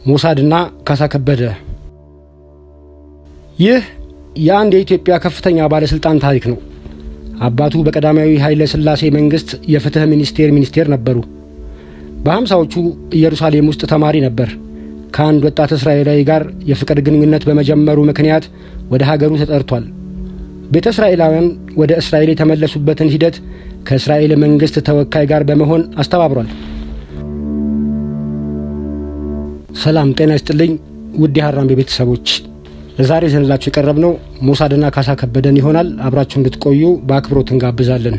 ሞሳድና ካሳ ከበደ። ይህ የአንድ የኢትዮጵያ ከፍተኛ ባለስልጣን ታሪክ ነው። አባቱ በቀዳማዊ ኃይለ ሥላሴ መንግስት የፍትህ ሚኒስቴር ሚኒስቴር ነበሩ። በሀምሳዎቹ ኢየሩሳሌም ውስጥ ተማሪ ነበር። ከአንድ ወጣት እስራኤላዊ ጋር የፍቅር ግንኙነት በመጀመሩ ምክንያት ወደ ሀገሩ ተጠርቷል። ቤተ እስራኤላውያን ወደ እስራኤል የተመለሱበትን ሂደት ከእስራኤል መንግስት ተወካይ ጋር በመሆን አስተባብሯል። ሰላም ጤና ይስጥልኝ ውድ የሀራምቤ ቤተሰቦች፣ ለዛሬ ዘንላችሁ የቀረብነው ሞሳድና ካሳ ከበደን ይሆናል። አብራችሁ እንድትቆዩ በአክብሮት እንጋብዛለን።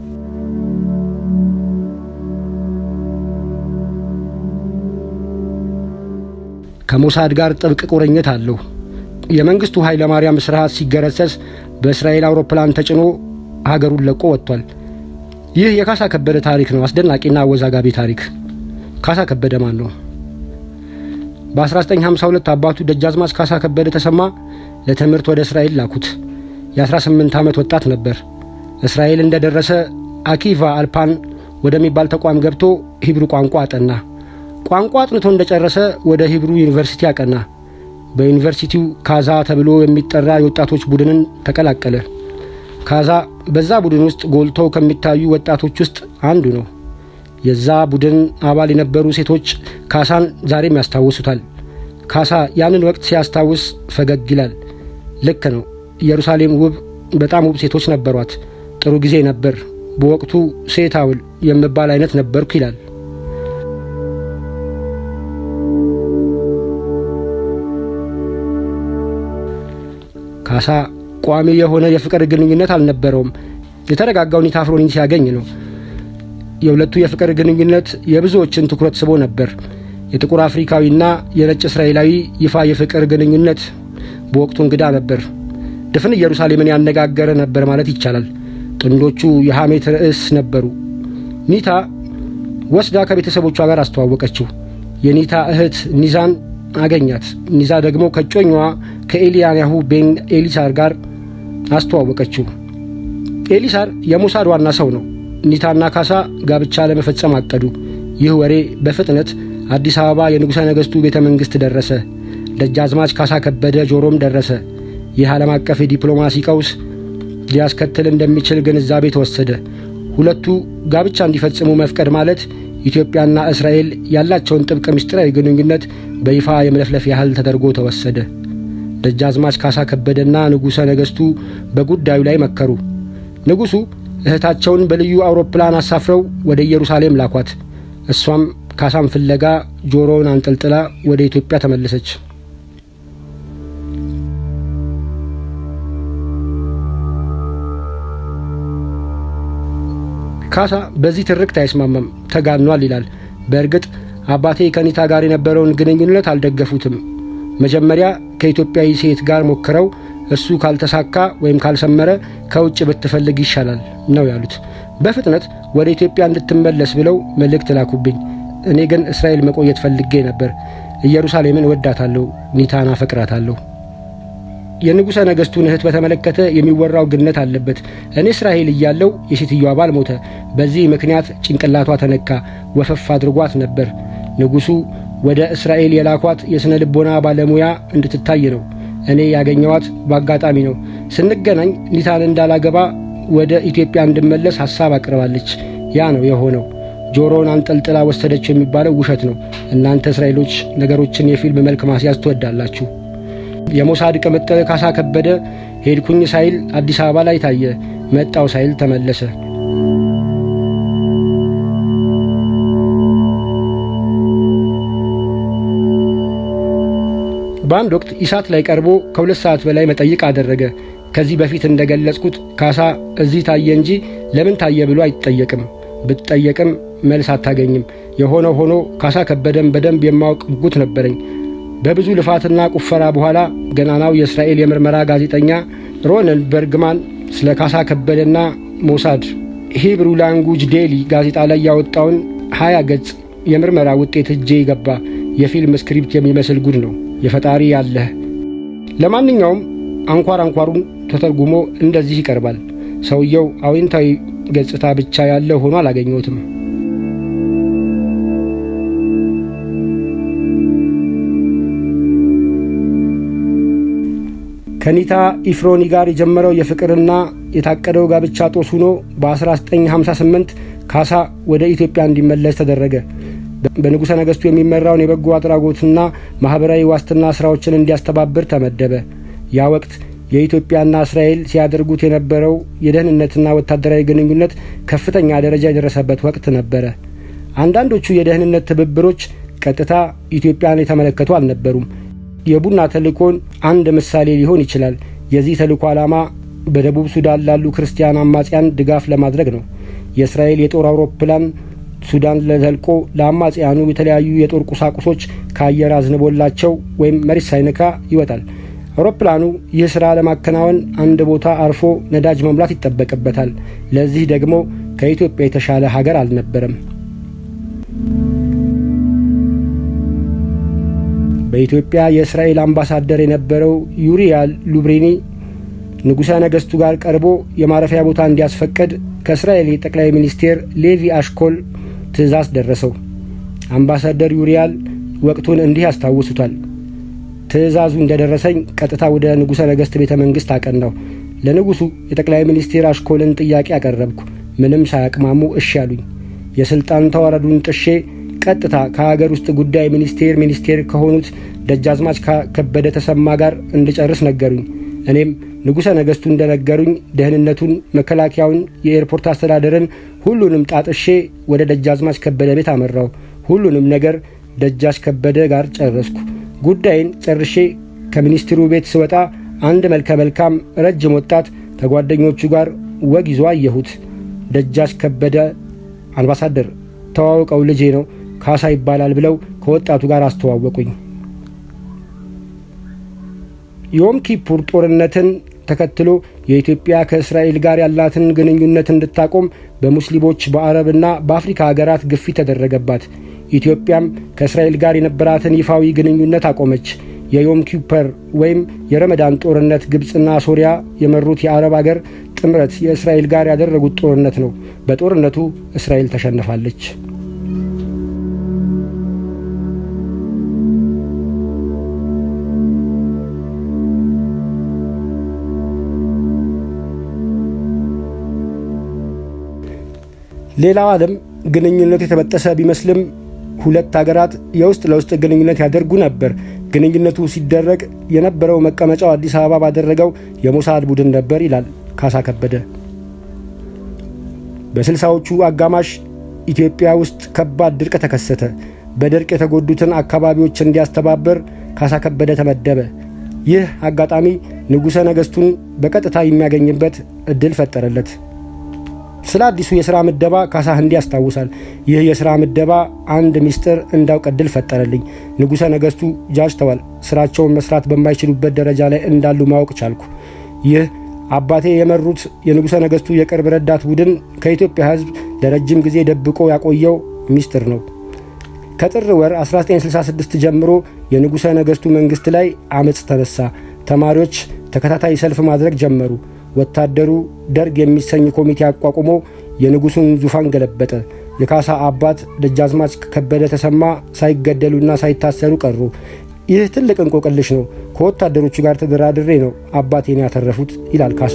ከሞሳድ ጋር ጥብቅ ቁርኝት አለው። የመንግስቱ ኃይለ ማርያም ስርዓት ሲገረሰስ በእስራኤል አውሮፕላን ተጭኖ ሀገሩን ለቆ ወጥቷል። ይህ የካሳ ከበደ ታሪክ ነው። አስደናቂና አወዛጋቢ ታሪክ። ካሳ ከበደ ማን ነው? በ1952 አባቱ ደጃዝማች ካሳ ከበደ ተሰማ ለትምህርት ወደ እስራኤል ላኩት። የ18 ዓመት ወጣት ነበር። እስራኤል እንደደረሰ አኪቫ አልፓን ወደሚባል ተቋም ገብቶ ሂብሩ ቋንቋ አጠና። ቋንቋ አጥንቶ እንደጨረሰ ወደ ሂብሩ ዩኒቨርሲቲ አቀና። በዩኒቨርሲቲው ካዛ ተብሎ የሚጠራ የወጣቶች ቡድንን ተቀላቀለ። ካዛ በዛ ቡድን ውስጥ ጎልተው ከሚታዩ ወጣቶች ውስጥ አንዱ ነው። የዛ ቡድን አባል የነበሩ ሴቶች ካሳን ዛሬም ያስታውሱታል። ካሳ ያንን ወቅት ሲያስታውስ ፈገግ ይላል። ልክ ነው። ኢየሩሳሌም ውብ፣ በጣም ውብ ሴቶች ነበሯት። ጥሩ ጊዜ ነበር። በወቅቱ ሴት አውል የምባል አይነት ነበርኩ ይላል። ካሳ ቋሚ የሆነ የፍቅር ግንኙነት አልነበረውም። የተረጋጋው ኒታ አፍሮኒን ሲያገኝ ነው። የሁለቱ የፍቅር ግንኙነት የብዙዎችን ትኩረት ስቦ ነበር። የጥቁር አፍሪካዊና የነጭ እስራኤላዊ ይፋ የፍቅር ግንኙነት በወቅቱ እንግዳ ነበር። ድፍን ኢየሩሳሌምን ያነጋገረ ነበር ማለት ይቻላል። ጥንዶቹ የሐሜት ርዕስ ነበሩ። ኒታ ወስዳ ከቤተሰቦቿ ጋር አስተዋወቀችው። የኒታ እህት ኒዛን አገኛት። ኒዛ ደግሞ ከጮኛዋ ከኤልያንያሁ ቤን ኤሊሳር ጋር አስተዋወቀችው። ኤሊሳር የሞሳድ ዋና ሰው ነው። ኒታና ካሳ ጋብቻ ለመፈጸም አቀዱ። ይህ ወሬ በፍጥነት አዲስ አበባ የንጉሠ ነገሥቱ ቤተ መንግሥት ደረሰ። ደጃዝማች ካሳ ከበደ ጆሮም ደረሰ። ይህ ዓለም አቀፍ የዲፕሎማሲ ቀውስ ሊያስከትል እንደሚችል ግንዛቤ ተወሰደ። ሁለቱ ጋብቻ እንዲፈጽሙ መፍቀድ ማለት ኢትዮጵያና እስራኤል ያላቸውን ጥብቅ ምስጢራዊ ግንኙነት በይፋ የመለፍለፍ ያህል ተደርጎ ተወሰደ። ደጃዝማች ካሳ ከበደና ንጉሠ ነገሥቱ በጉዳዩ ላይ መከሩ። ንጉሡ እህታቸውን በልዩ አውሮፕላን አሳፍረው ወደ ኢየሩሳሌም ላኳት። እሷም ካሳን ፍለጋ ጆሮውን አንጠልጥላ ወደ ኢትዮጵያ ተመለሰች። ካሳ በዚህ ትርክት አይስማማም፣ ተጋኗል ይላል። በእርግጥ አባቴ ከኒታ ጋር የነበረውን ግንኙነት አልደገፉትም። መጀመሪያ ከኢትዮጵያዊ ሴት ጋር ሞክረው እሱ ካልተሳካ ወይም ካልሰመረ ከውጭ ብትፈልግ ይሻላል ነው ያሉት። በፍጥነት ወደ ኢትዮጵያ እንድትመለስ ብለው መልእክት ላኩብኝ። እኔ ግን እስራኤል መቆየት ፈልጌ ነበር። ኢየሩሳሌምን እወዳታለሁ፣ ኒታን አፈቅራታለሁ። የንጉሠ ነገሥቱን እህት በተመለከተ የሚወራው ግነት አለበት። እኔ እስራኤል እያለው የሴትዮዋ ባል ሞተ። በዚህ ምክንያት ጭንቅላቷ ተነካ፣ ወፈፍ አድርጓት ነበር። ንጉሡ ወደ እስራኤል የላኳት የሥነ ልቦና ባለሙያ እንድትታይ ነው። እኔ ያገኘዋት በአጋጣሚ ነው። ስንገናኝ ኒታን እንዳላገባ ወደ ኢትዮጵያ እንድመለስ ሐሳብ አቅርባለች። ያ ነው የሆነው። ጆሮውን አንጠልጥላ ወሰደችው የሚባለው ውሸት ነው። እናንተ እስራኤሎች ነገሮችን የፊልም መልክ ማስያዝ ትወዳላችሁ። የሞሳድ ቅምጥል ካሳ ከበደ ሄድኩኝ ሳይል አዲስ አበባ ላይ ታየ፣ መጣው ሳይል ተመለሰ። በአንድ ወቅት ኢሳት ላይ ቀርቦ ከሁለት ሰዓት በላይ መጠይቅ አደረገ። ከዚህ በፊት እንደገለጽኩት ካሳ እዚህ ታየ እንጂ ለምን ታየ ብሎ አይጠየቅም። ብትጠየቅም መልስ አታገኝም። የሆነ ሆኖ ካሳ ከበደን በደንብ የማወቅ ጉጉት ነበረኝ። በብዙ ልፋትና ቁፈራ በኋላ ገናናው የእስራኤል የምርመራ ጋዜጠኛ ሮነልድ በርግማን ስለ ካሳ ከበደና ሞሳድ ሂብሩ ላንጉጅ ዴሊ ጋዜጣ ላይ ያወጣውን ሀያ ገጽ የምርመራ ውጤት እጄ ገባ። የፊልም ስክሪፕት የሚመስል ጉድ ነው። የፈጣሪ ያለህ። ለማንኛውም አንኳር አንኳሩን ተተርጉሞ እንደዚህ ይቀርባል። ሰውየው አዎንታዊ ገጽታ ብቻ ያለ ሆኖ አላገኘሁትም። ከኒታ ኢፍሮኒ ጋር የጀመረው የፍቅርና የታቀደው ጋብቻ ጦስ ሆኖ በ1958 ካሳ ወደ ኢትዮጵያ እንዲመለስ ተደረገ። በንጉሠ ነገሥቱ የሚመራውን የበጎ አድራጎትና ማኅበራዊ ዋስትና ሥራዎችን እንዲያስተባብር ተመደበ። ያ ወቅት የኢትዮጵያና እስራኤል ሲያደርጉት የነበረው የደህንነትና ወታደራዊ ግንኙነት ከፍተኛ ደረጃ የደረሰበት ወቅት ነበረ። አንዳንዶቹ የደህንነት ትብብሮች ቀጥታ ኢትዮጵያን የተመለከቱ አልነበሩም። የቡና ተልእኮን አንድ ምሳሌ ሊሆን ይችላል። የዚህ ተልእኮ ዓላማ በደቡብ ሱዳን ላሉ ክርስቲያን አማጽያን ድጋፍ ለማድረግ ነው። የእስራኤል የጦር አውሮፕላን ሱዳን ለዘልቆ ለአማጽያኑ የተለያዩ የጦር ቁሳቁሶች ከአየር አዝንቦላቸው ወይም መሬት ሳይነካ ይወጣል። አውሮፕላኑ ይህ ሥራ ለማከናወን አንድ ቦታ አርፎ ነዳጅ መሙላት ይጠበቅበታል። ለዚህ ደግሞ ከኢትዮጵያ የተሻለ ሀገር አልነበረም። በኢትዮጵያ የእስራኤል አምባሳደር የነበረው ዩሪያል ሉብሪኒ ንጉሠ ነገሥቱ ጋር ቀርቦ የማረፊያ ቦታ እንዲያስፈቅድ ከእስራኤል የጠቅላይ ሚኒስቴር ሌቪ አሽኮል ትእዛዝ ደረሰው። አምባሳደር ዩሪያል ወቅቱን እንዲህ ያስታውሱታል። ትእዛዙ እንደደረሰኝ ቀጥታ ወደ ንጉሠ ነገሥት ቤተ መንግሥት አቀናው። ለንጉሡ የጠቅላይ ሚኒስቴር አሽኮልን ጥያቄ አቀረብኩ። ምንም ሳያቅማሙ እሺ አሉኝ። የሥልጣን ተዋረዱን ጥሼ ቀጥታ ከሀገር ውስጥ ጉዳይ ሚኒስቴር ሚኒስቴር ከሆኑት ደጃዝማች ከበደ ተሰማ ጋር እንድጨርስ ነገሩኝ። እኔም ንጉሠ ነገሥቱ እንደነገሩኝ ደህንነቱን፣ መከላከያውን፣ የኤርፖርት አስተዳደርን ሁሉንም ጣጥሼ ወደ ደጃዝማች ከበደ ቤት አመራው። ሁሉንም ነገር ደጃች ከበደ ጋር ጨረስኩ። ጉዳይን ጨርሼ ከሚኒስትሩ ቤት ስወጣ አንድ መልከ መልካም ረጅም ወጣት ከጓደኞቹ ጋር ወግ ይዞ አየሁት። ደጃች ከበደ አምባሳደር ተዋውቀው ልጄ ነው ካሳ ይባላል ብለው ከወጣቱ ጋር አስተዋወቁኝ። ዮም ኪፑር ጦርነትን ተከትሎ የኢትዮጵያ ከእስራኤል ጋር ያላትን ግንኙነት እንድታቆም በሙስሊሞች በአረብና በአፍሪካ ሀገራት ግፊት ተደረገባት። ኢትዮጵያም ከእስራኤል ጋር የነበራትን ይፋዊ ግንኙነት አቆመች። የዮም ኪፐር ወይም የረመዳን ጦርነት ግብፅና ሶሪያ የመሩት የአረብ አገር ጥምረት የእስራኤል ጋር ያደረጉት ጦርነት ነው። በጦርነቱ እስራኤል ተሸንፋለች። ሌላው ዓለም ግንኙነቱ የተበጠሰ ቢመስልም ሁለት ሀገራት የውስጥ ለውስጥ ግንኙነት ያደርጉ ነበር። ግንኙነቱ ሲደረግ የነበረው መቀመጫው አዲስ አበባ ባደረገው የሞሳድ ቡድን ነበር ይላል ካሳ ከበደ። በስልሳዎቹ አጋማሽ ኢትዮጵያ ውስጥ ከባድ ድርቅ ተከሰተ። በድርቅ የተጎዱትን አካባቢዎች እንዲያስተባበር ካሳ ከበደ ተመደበ። ይህ አጋጣሚ ንጉሠ ነገሥቱን በቀጥታ የሚያገኝበት እድል ፈጠረለት። ስለ አዲሱ የሥራ ምደባ ካሳ እንዲህ ያስታውሳል። ይህ የሥራ ምደባ አንድ ሚስጥር እንዳውቅ እድል ፈጠረልኝ። ንጉሠ ነገሥቱ ጃጅተዋል። ሥራቸውን መስራት በማይችሉበት ደረጃ ላይ እንዳሉ ማወቅ ቻልኩ። ይህ አባቴ የመሩት የንጉሠ ነገሥቱ የቅርብ ረዳት ቡድን ከኢትዮጵያ ሕዝብ ለረጅም ጊዜ ደብቆ ያቆየው ሚስጥር ነው። ከጥር ወር 1966 ጀምሮ የንጉሠ ነገሥቱ መንግሥት ላይ አመፅ ተነሳ። ተማሪዎች ተከታታይ ሰልፍ ማድረግ ጀመሩ። ወታደሩ ደርግ የሚሰኝ ኮሚቴ አቋቁሞ የንጉሡን ዙፋን ገለበጠ። የካሳ አባት ደጃዝማች ከበደ ተሰማ ሳይገደሉና ሳይታሰሩ ቀሩ። ይህ ትልቅ እንቆቅልሽ ነው። ከወታደሮቹ ጋር ተደራድሬ ነው አባቴን ያተረፉት ይላል ካሳ።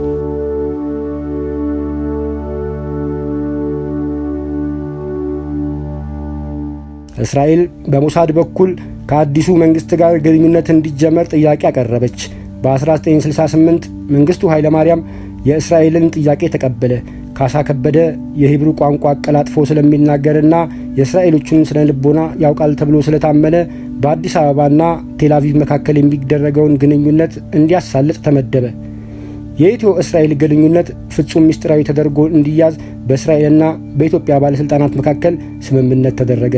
እስራኤል በሞሳድ በኩል ከአዲሱ መንግሥት ጋር ግንኙነት እንዲጀመር ጥያቄ አቀረበች። በ1968 መንግሥቱ ኃይለማርያም የእስራኤልን ጥያቄ ተቀበለ። ካሳ ከበደ የሂብሩ ቋንቋ አቀላጥፎ ስለሚናገርና የእስራኤሎቹን ስነ ልቦና ያውቃል ተብሎ ስለታመነ በአዲስ አበባና ቴልአቪቭ መካከል የሚደረገውን ግንኙነት እንዲያሳልጥ ተመደበ። የኢትዮ እስራኤል ግንኙነት ፍጹም ምስጢራዊ ተደርጎ እንዲያዝ በእስራኤልና በኢትዮጵያ ባለሥልጣናት መካከል ስምምነት ተደረገ።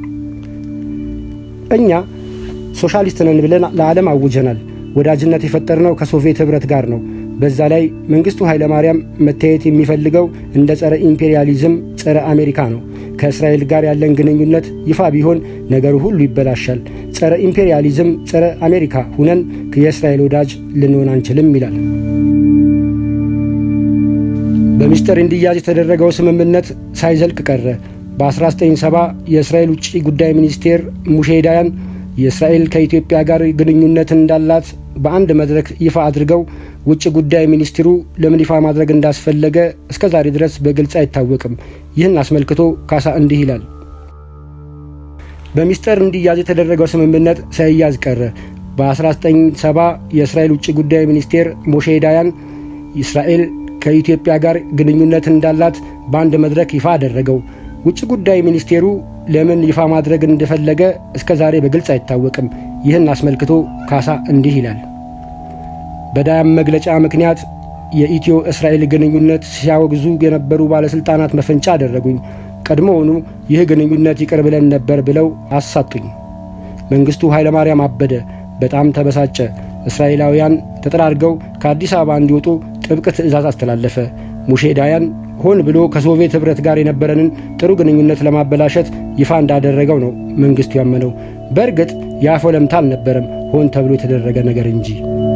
እኛ ሶሻሊስት ነን ብለን ለዓለም አውጀናል። ወዳጅነት የፈጠርነው ከሶቪየት ኅብረት ጋር ነው። በዛ ላይ መንግሥቱ ኃይለማርያም መታየት የሚፈልገው እንደ ጸረ ኢምፔሪያሊዝም፣ ጸረ አሜሪካ ነው። ከእስራኤል ጋር ያለን ግንኙነት ይፋ ቢሆን ነገሩ ሁሉ ይበላሻል። ጸረ ኢምፔሪያሊዝም፣ ጸረ አሜሪካ ሁነን የእስራኤል ወዳጅ ልንሆን አንችልም ይላል። በምስጢር እንዲያዝ የተደረገው ስምምነት ሳይዘልቅ ቀረ። በ1970 የእስራኤል ውጭ ጉዳይ ሚኒስቴር ሙሼ ዳያን የእስራኤል ከኢትዮጵያ ጋር ግንኙነት እንዳላት በአንድ መድረክ ይፋ አድርገው ውጭ ጉዳይ ሚኒስትሩ ለምን ይፋ ማድረግ እንዳስፈለገ እስከ ዛሬ ድረስ በግልጽ አይታወቅም። ይህን አስመልክቶ ካሳ እንዲህ ይላል። በሚስጥር እንዲያዝ የተደረገው ስምምነት ሳይያዝ ቀረ። በ1970 የእስራኤል ውጭ ጉዳይ ሚኒስቴር ሞሼ ዳያን እስራኤል ከኢትዮጵያ ጋር ግንኙነት እንዳላት በአንድ መድረክ ይፋ አደረገው። ውጭ ጉዳይ ሚኒስቴሩ ለምን ይፋ ማድረግ እንደፈለገ እስከ ዛሬ በግልጽ አይታወቅም። ይህን አስመልክቶ ካሳ እንዲህ ይላል። በዳያም መግለጫ ምክንያት የኢትዮ እስራኤል ግንኙነት ሲያወግዙ የነበሩ ባለሥልጣናት መፈንጫ አደረጉኝ። ቀድሞውኑ ይህ ግንኙነት ይቅር ብለን ነበር ብለው አሳጡኝ። መንግሥቱ ኃይለማርያም አበደ። በጣም ተበሳጨ። እስራኤላውያን ተጠራርገው ከአዲስ አበባ እንዲወጡ ጥብቅ ትዕዛዝ አስተላለፈ። ሙሼ ዳያን ሆን ብሎ ከሶቪየት ኅብረት ጋር የነበረንን ጥሩ ግንኙነት ለማበላሸት ይፋ እንዳደረገው ነው መንግሥቱ ያመነው። በእርግጥ የአፈ ለምታ አልነበረም፣ ሆን ተብሎ የተደረገ ነገር እንጂ።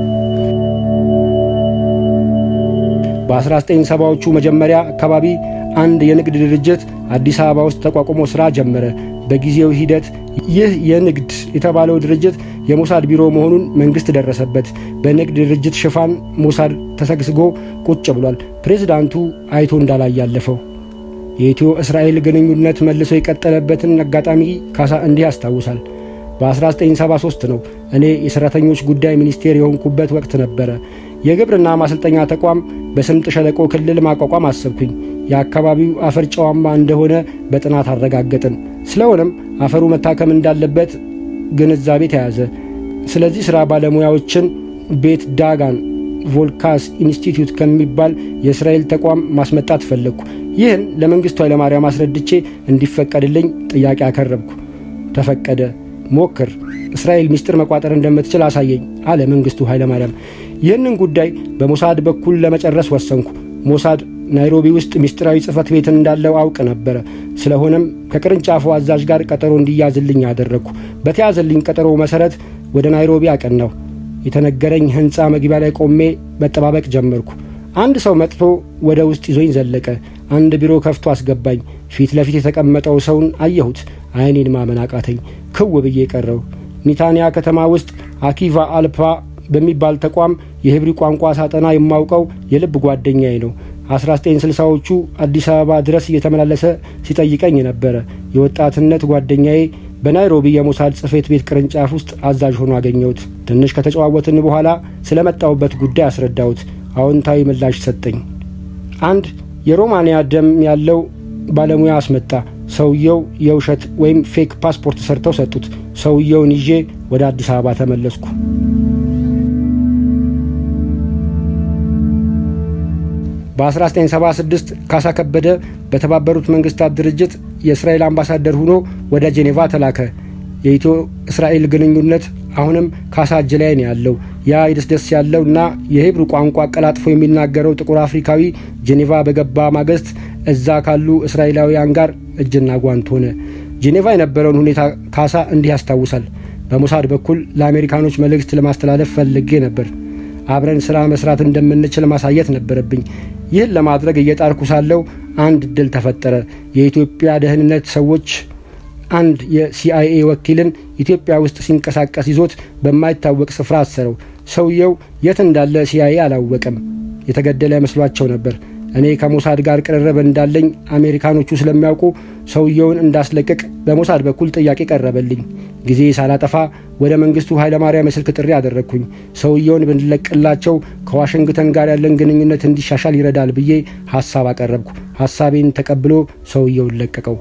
በ1970ዎቹ መጀመሪያ አካባቢ አንድ የንግድ ድርጅት አዲስ አበባ ውስጥ ተቋቁሞ ሥራ ጀመረ። በጊዜው ሂደት ይህ የንግድ የተባለው ድርጅት የሞሳድ ቢሮ መሆኑን መንግሥት ደረሰበት። በንግድ ድርጅት ሽፋን ሞሳድ ተሰግስጎ ቁጭ ብሏል። ፕሬዝዳንቱ አይቶ እንዳላይ ያለፈው የኢትዮ እስራኤል ግንኙነት መልሶ የቀጠለበትን አጋጣሚ ካሳ እንዲህ ያስታውሳል። በ1973 ነው እኔ የሠራተኞች ጉዳይ ሚኒስቴር የሆንኩበት ወቅት ነበረ። የግብርና ማሰልጠኛ ተቋም በስምጥ ሸለቆ ክልል ማቋቋም አሰብኩኝ። የአካባቢው አፈር ጨዋማ እንደሆነ በጥናት አረጋገጥን። ስለሆነም አፈሩ መታከም እንዳለበት ግንዛቤ ተያዘ። ስለዚህ ሥራ ባለሙያዎችን ቤት ዳጋን ቮልካስ ኢንስቲትዩት ከሚባል የእስራኤል ተቋም ማስመጣት ፈለግኩ። ይህን ለመንግሥቱ ኃይለማርያም አስረድቼ እንዲፈቀድልኝ ጥያቄ አቀረብኩ። ተፈቀደ። ሞክር፣ እስራኤል ምስጢር መቋጠር እንደምትችል አሳየኝ አለ መንግሥቱ ኃይለማርያም። ይህንን ጉዳይ በሞሳድ በኩል ለመጨረስ ወሰንኩ። ሞሳድ ናይሮቢ ውስጥ ምስጢራዊ ጽሕፈት ቤት እንዳለው አውቅ ነበረ። ስለሆነም ከቅርንጫፉ አዛዥ ጋር ቀጠሮ እንዲያዝልኝ አደረግኩ። በተያዘልኝ ቀጠሮ መሠረት ወደ ናይሮቢ አቀናሁ። የተነገረኝ ሕንፃ መግቢያ ላይ ቆሜ መጠባበቅ ጀመርኩ። አንድ ሰው መጥቶ ወደ ውስጥ ይዞኝ ዘለቀ። አንድ ቢሮ ከፍቶ አስገባኝ። ፊት ለፊት የተቀመጠው ሰውን አየሁት። ዓይኔን ማመን አቃተኝ። ክው ብዬ ቀረው። ኒታንያ ከተማ ውስጥ አኪቫ አልፓ በሚባል ተቋም የሂብሪ ቋንቋ ሳጠና የማውቀው የልብ ጓደኛዬ ነው። 1960ዎቹ አዲስ አበባ ድረስ እየተመላለሰ ሲጠይቀኝ ነበረ። የወጣትነት ጓደኛዬ በናይሮቢ የሞሳድ ጽሕፈት ቤት ቅርንጫፍ ውስጥ አዛዥ ሆኖ አገኘሁት። ትንሽ ከተጨዋወትን በኋላ ስለ መጣሁበት ጉዳይ አስረዳሁት። አዎንታዊ ምላሽ ሰጠኝ። አንድ የሮማንያ ደም ያለው ባለሙያ አስመጣ። ሰውየው የውሸት ወይም ፌክ ፓስፖርት ሰርተው ሰጡት። ሰውየውን ይዤ ወደ አዲስ አበባ ተመለስኩ። በ1976 ካሳ ከበደ በተባበሩት መንግስታት ድርጅት የእስራኤል አምባሳደር ሆኖ ወደ ጄኔቫ ተላከ። የኢትዮ እስራኤል ግንኙነት አሁንም ካሳ እጅ ላይ ነው ያለው። ያ የደስደስ ያለው እና የሂብሩ ቋንቋ አቀላጥፎ የሚናገረው ጥቁር አፍሪካዊ ጄኔቫ በገባ ማግስት እዛ ካሉ እስራኤላውያን ጋር እጅና ጓንት ሆነ። ጄኔቫ የነበረውን ሁኔታ ካሳ እንዲህ ያስታውሳል። በሞሳድ በኩል ለአሜሪካኖች መልእክት ለማስተላለፍ ፈልጌ ነበር። አብረን ሥራ መስራት እንደምንችል ማሳየት ነበረብኝ። ይህን ለማድረግ እየጣርኩ ሳለው አንድ እድል ተፈጠረ። የኢትዮጵያ ደህንነት ሰዎች አንድ የሲአይኤ ወኪልን ኢትዮጵያ ውስጥ ሲንቀሳቀስ ይዞት በማይታወቅ ስፍራ አሰረው። ሰውየው የት እንዳለ ሲአይኤ አላወቀም። የተገደለ መስሏቸው ነበር። እኔ ከሞሳድ ጋር ቅርርብ እንዳለኝ አሜሪካኖቹ ስለሚያውቁ ሰውየውን እንዳስለቅቅ በሞሳድ በኩል ጥያቄ ቀረበልኝ። ጊዜ ሳላጠፋ ወደ መንግስቱ ኃይለማርያም የስልክ ጥሪ አደረግኩኝ። ሰውየውን ብንለቅላቸው ከዋሽንግተን ጋር ያለን ግንኙነት እንዲሻሻል ይረዳል ብዬ ሐሳብ አቀረብኩ። ሐሳቤን ተቀብሎ ሰውየውን ለቀቀው።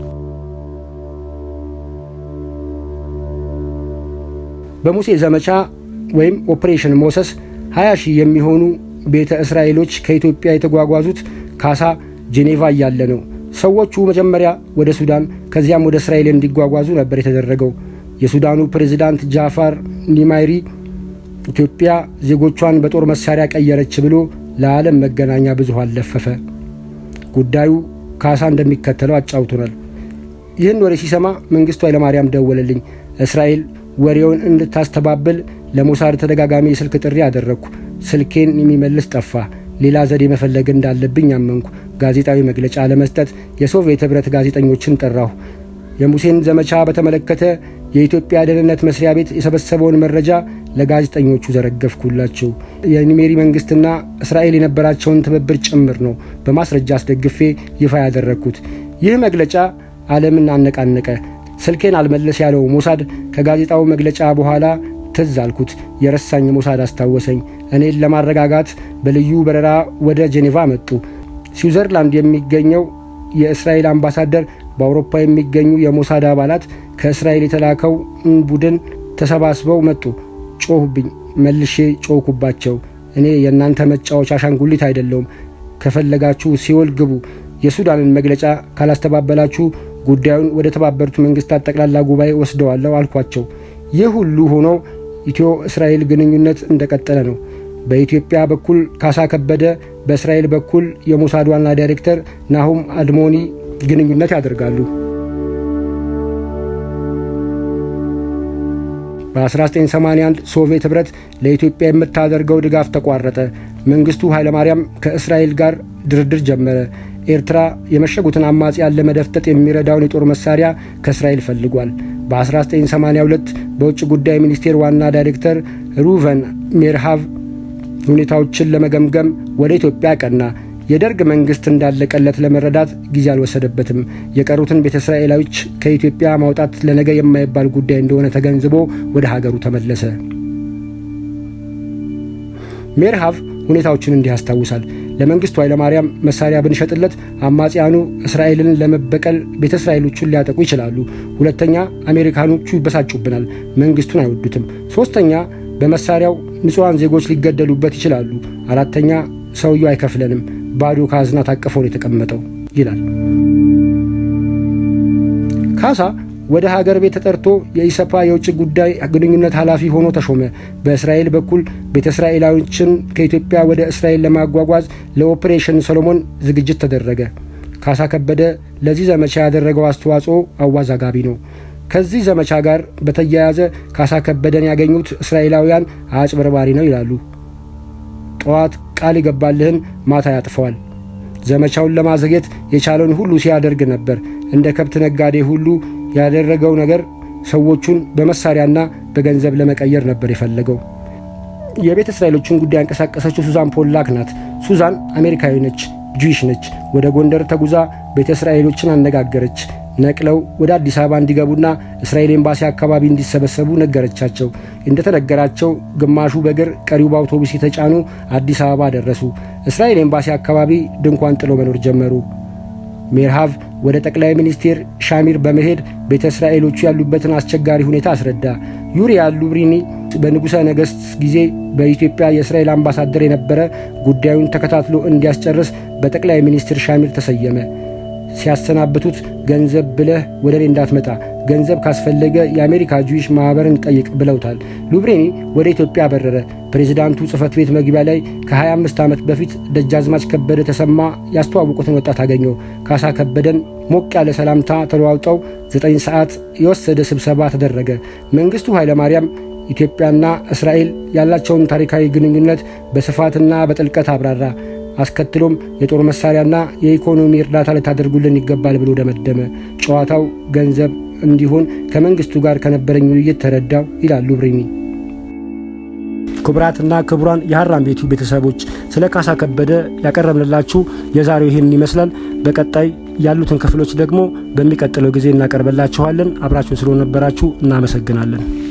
በሙሴ ዘመቻ ወይም ኦፕሬሽን ሞሰስ 20 ሺህ የሚሆኑ ቤተ እስራኤሎች ከኢትዮጵያ የተጓጓዙት ካሳ ጄኔቫ እያለ ነው። ሰዎቹ መጀመሪያ ወደ ሱዳን ከዚያም ወደ እስራኤል እንዲጓጓዙ ነበር የተደረገው። የሱዳኑ ፕሬዝዳንት ጃፋር ኒማይሪ ኢትዮጵያ ዜጎቿን በጦር መሳሪያ ቀየረች ብሎ ለዓለም መገናኛ ብዙሃን ለፈፈ። ጉዳዩ ካሳ እንደሚከተለው አጫውቶናል። ይህን ወሬ ሲሰማ መንግስቱ ኃይለማርያም ደወለልኝ። እስራኤል ወሬውን እንድታስተባብል ለሞሳድ ተደጋጋሚ የስልክ ጥሪ አደረግኩ። ስልኬን የሚመልስ ጠፋ። ሌላ ዘዴ መፈለግ እንዳለብኝ አመንኩ። ጋዜጣዊ መግለጫ ለመስጠት የሶቪየት ኅብረት ጋዜጠኞችን ጠራሁ። የሙሴን ዘመቻ በተመለከተ የኢትዮጵያ ደህንነት መስሪያ ቤት የሰበሰበውን መረጃ ለጋዜጠኞቹ ዘረገፍኩላቸው። የኒሜሪ መንግስትና እስራኤል የነበራቸውን ትብብር ጭምር ነው በማስረጃ አስደግፌ ይፋ ያደረግኩት። ይህ መግለጫ ዓለምን አነቃነቀ። ስልኬን አልመለስ ያለው ሞሳድ ከጋዜጣው መግለጫ በኋላ ትዝ አልኩት። የረሳኝ ሞሳድ አስታወሰኝ። እኔን ለማረጋጋት በልዩ በረራ ወደ ጄኔቫ መጡ። ስዊዘርላንድ የሚገኘው የእስራኤል አምባሳደር በአውሮፓ የሚገኙ የሞሳድ አባላት ከእስራኤል የተላከው ቡድን ተሰባስበው መጡ። ጮሁብኝ። መልሼ ጮኩባቸው። እኔ የእናንተ መጫወቻ አሻንጉሊት አይደለውም። ከፈለጋችሁ ሲኦል ግቡ። የሱዳንን መግለጫ ካላስተባበላችሁ ጉዳዩን ወደ ተባበሩት መንግስታት ጠቅላላ ጉባኤ ወስደዋለሁ አልኳቸው። ይህ ሁሉ ሆኖ ኢትዮ እስራኤል ግንኙነት እንደቀጠለ ነው። በኢትዮጵያ በኩል ካሳ ከበደ፣ በእስራኤል በኩል የሞሳድ ዋና ዳይሬክተር ናሁም አድሞኒ ግንኙነት ያደርጋሉ። በ1981 ሶቪየት ኅብረት ለኢትዮጵያ የምታደርገው ድጋፍ ተቋረጠ። መንግስቱ ኃይለማርያም ከእስራኤል ጋር ድርድር ጀመረ። ኤርትራ የመሸጉትን አማጽያን ለመደፍጠጥ የሚረዳውን የጦር መሳሪያ ከእስራኤል ፈልጓል። በ1982 በውጭ ጉዳይ ሚኒስቴር ዋና ዳይሬክተር ሩቨን ሜርሃቭ ሁኔታዎችን ለመገምገም ወደ ኢትዮጵያ ቀና። የደርግ መንግስት እንዳለቀለት ለመረዳት ጊዜ አልወሰደበትም። የቀሩትን ቤተ እስራኤላዊች ከኢትዮጵያ ማውጣት ለነገ የማይባል ጉዳይ እንደሆነ ተገንዝቦ ወደ ሀገሩ ተመለሰ። ሜርሃቭ ሁኔታዎችን እንዲህ ያስታውሳል። ለመንግስቱ ኃይለማርያም መሳሪያ ብንሸጥለት አማጽያኑ እስራኤልን ለመበቀል ቤተ እስራኤሎቹን ሊያጠቁ ይችላሉ። ሁለተኛ አሜሪካኖቹ ይበሳጩብናል፣ መንግስቱን አይወዱትም። ሶስተኛ በመሳሪያው ንጹሐን ዜጎች ሊገደሉበት ይችላሉ። አራተኛ ሰውየው አይከፍለንም፣ ባዶ ካዝና ታቅፎ ነው የተቀመጠው ይላል። ካሳ ወደ ሀገር ቤት ተጠርቶ የኢሰፓ የውጭ ጉዳይ ግንኙነት ኃላፊ ሆኖ ተሾመ። በእስራኤል በኩል ቤተ እስራኤላዊዎችን ከኢትዮጵያ ወደ እስራኤል ለማጓጓዝ ለኦፕሬሽን ሰሎሞን ዝግጅት ተደረገ። ካሳ ከበደ ለዚህ ዘመቻ ያደረገው አስተዋጽኦ አዋዛጋቢ ነው። ከዚህ ዘመቻ ጋር በተያያዘ ካሳ ከበደን ያገኙት እስራኤላውያን አጭበርባሪ ነው ይላሉ። ጠዋት ቃል ይገባልህን ማታ ያጥፈዋል። ዘመቻውን ለማዘግየት የቻለውን ሁሉ ሲያደርግ ነበር። እንደ ከብት ነጋዴ ሁሉ ያደረገው ነገር ሰዎቹን በመሳሪያና በገንዘብ ለመቀየር ነበር የፈለገው። የቤተ እስራኤሎችን ጉዳይ ያንቀሳቀሰችው ሱዛን ፖላክ ናት። ሱዛን አሜሪካዊ ነች፣ ጁዊሽ ነች። ወደ ጎንደር ተጉዛ ቤተ እስራኤሎችን አነጋገረች። ነቅለው ወደ አዲስ አበባ እንዲገቡና እስራኤል ኤምባሲ አካባቢ እንዲሰበሰቡ ነገረቻቸው። እንደተነገራቸው ግማሹ በእግር ቀሪው በአውቶቡስ የተጫኑ አዲስ አበባ ደረሱ። እስራኤል ኤምባሲ አካባቢ ድንኳን ጥሎ መኖር ጀመሩ። ሜርሃቭ ወደ ጠቅላይ ሚኒስቴር ሻሚር በመሄድ ቤተ እስራኤሎቹ ያሉበትን አስቸጋሪ ሁኔታ አስረዳ። ዩሪያ ሉብሪኒ በንጉሠ ነገሥት ጊዜ በኢትዮጵያ የእስራኤል አምባሳደር የነበረ ጉዳዩን ተከታትሎ እንዲያስጨርስ በጠቅላይ ሚኒስትር ሻሚር ተሰየመ። ሲያሰናብቱት ገንዘብ ብለህ ወደ እኔ እንዳትመጣ፣ ገንዘብ ካስፈለገ የአሜሪካ ጁዊሽ ማኅበርን ጠይቅ ብለውታል። ሉብሬኒ ወደ ኢትዮጵያ በረረ። ፕሬዚዳንቱ ጽሕፈት ቤት መግቢያ ላይ ከ25 ዓመት በፊት ደጃዝማች ከበደ ተሰማ ያስተዋወቁትን ወጣት አገኘው። ካሳ ከበደን ሞቅ ያለ ሰላምታ ተለዋውጠው ዘጠኝ ሰዓት የወሰደ ስብሰባ ተደረገ። መንግሥቱ ኃይለማርያም ኢትዮጵያና እስራኤል ያላቸውን ታሪካዊ ግንኙነት በስፋትና በጥልቀት አብራራ። አስከትሎም የጦር መሳሪያና የኢኮኖሚ እርዳታ ልታደርጉልን ይገባል ብሎ ደመደመ። ጨዋታው ገንዘብ እንዲሆን ከመንግስቱ ጋር ከነበረኝ ውይይት ተረዳው ይላሉ ብሪኒ። ክቡራትና ክቡራን የሀራም ቤቱ ቤተሰቦች ስለ ካሳ ከበደ ያቀረብንላችሁ የዛሬው ይህን ይመስላል። በቀጣይ ያሉትን ክፍሎች ደግሞ በሚቀጥለው ጊዜ እናቀርበላችኋለን። አብራችሁን ስለነበራችሁ እናመሰግናለን።